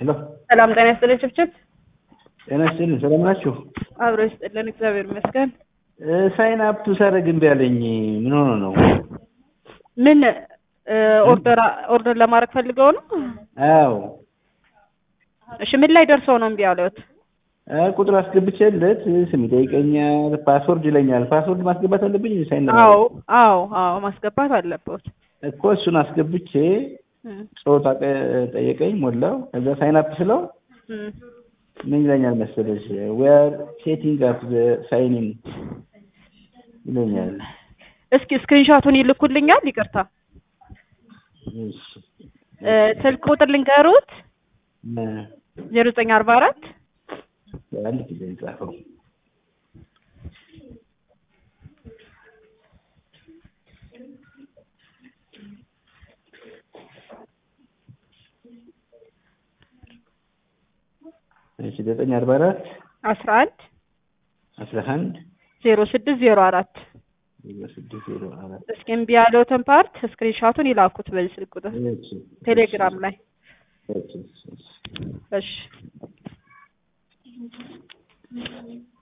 ሄሎ ሰላም ጤና ይስጥልኝ። ችብችብ ጤና ይስጥልኝ። ሰላም ናችሁ? አብሮ ይስጥልን። እግዚአብሔር ይመስገን። ሳይን አፕ ሳደርግ እምቢ አለኝ። ምን ሆኖ ነው? ምን ኦርደር ኦርደር ለማድረግ ፈልገው ነው? አዎ እሺ ምን ላይ ደርሰው ነው እምቢ ያሉት? ቁጥር አስገብቼለት ስም ይጠይቀኛል፣ ፓስወርድ ይለኛል። ፓስወርድ ማስገባት አለብኝ ሳይን አዎ አዎ አዎ ማስገባት አለበት እኮ እሱን አስገብቼ ጾታ ጠየቀኝ፣ ሞላው። ከዛ ሳይን አፕ ስለው ምን ይለኛል መሰለሽ ዊ አር ሴቲንግ አፕ ዘ ሳይን ኢን ይለኛል። እስኪ ስክሪንሾቱን ይልኩልኛል። ይቅርታ እሺ ስልክ ቁጥር ልንገሩት ዜሮ ዘጠኝ አርባ አራት አንድ ጊዜ ጻፈው እሺ ዘጠኝ አርባ አራት አስራ አንድ አስራ አንድ ዜሮ ስድስት ዜሮ አራት ዜሮ ስድስት ዜሮ አራት እስኪ እምቢ ያለውትን ፓርት ስክሪንሾቱን ይላኩት በዚህ ስልክ ቁጥር እሺ ቴሌግራም ላይ እሺ እሺ እሺ